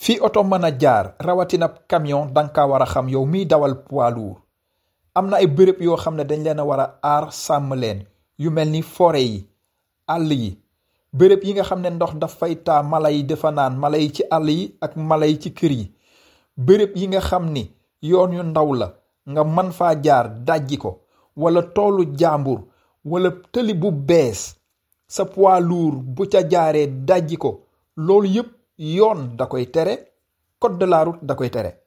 fii oto mën a jaar rawatina camion danga kaa war a xam yow miy dawal poids lourd am na ay bërëb yoo xam ne dañ leen a war a aar sàmm leen yu mel ni forêt yi àll yi bërëb yi nga xam ne ndox daf fay taa mala yi dafa naan mala yi ci àll yi ak mala yi ci kër yi bërëb yi nga xam ni yoon yu ndaw la nga man faa jaar dajji ko wala toolu jàmbur wala tëli bu bees sa poids lourd bu ca jaaree dajji ko loolu yépp yoon da koy tere code de la route da koy tere